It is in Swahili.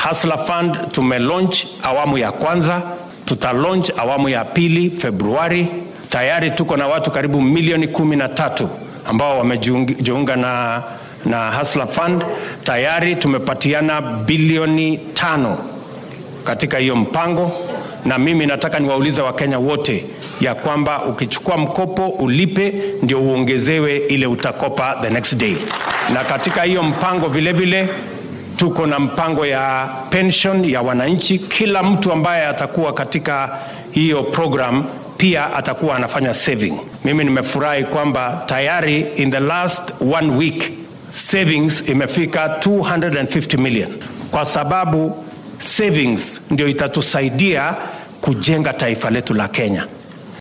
Hustler Fund tumelaunch awamu ya kwanza, tuta launch awamu ya pili Februari. Tayari tuko na watu karibu milioni kumi na tatu ambao wamejiunga na, na Hustler Fund. Tayari tumepatiana bilioni tano katika hiyo mpango, na mimi nataka niwaulize Wakenya wote ya kwamba ukichukua mkopo ulipe ndio uongezewe ile utakopa the next day. Na katika hiyo mpango vile vile tuko na mpango ya pension ya wananchi. Kila mtu ambaye atakuwa katika hiyo program pia atakuwa anafanya saving. Mimi nimefurahi kwamba tayari in the last one week savings imefika 250 million, kwa sababu savings ndio itatusaidia kujenga taifa letu la Kenya.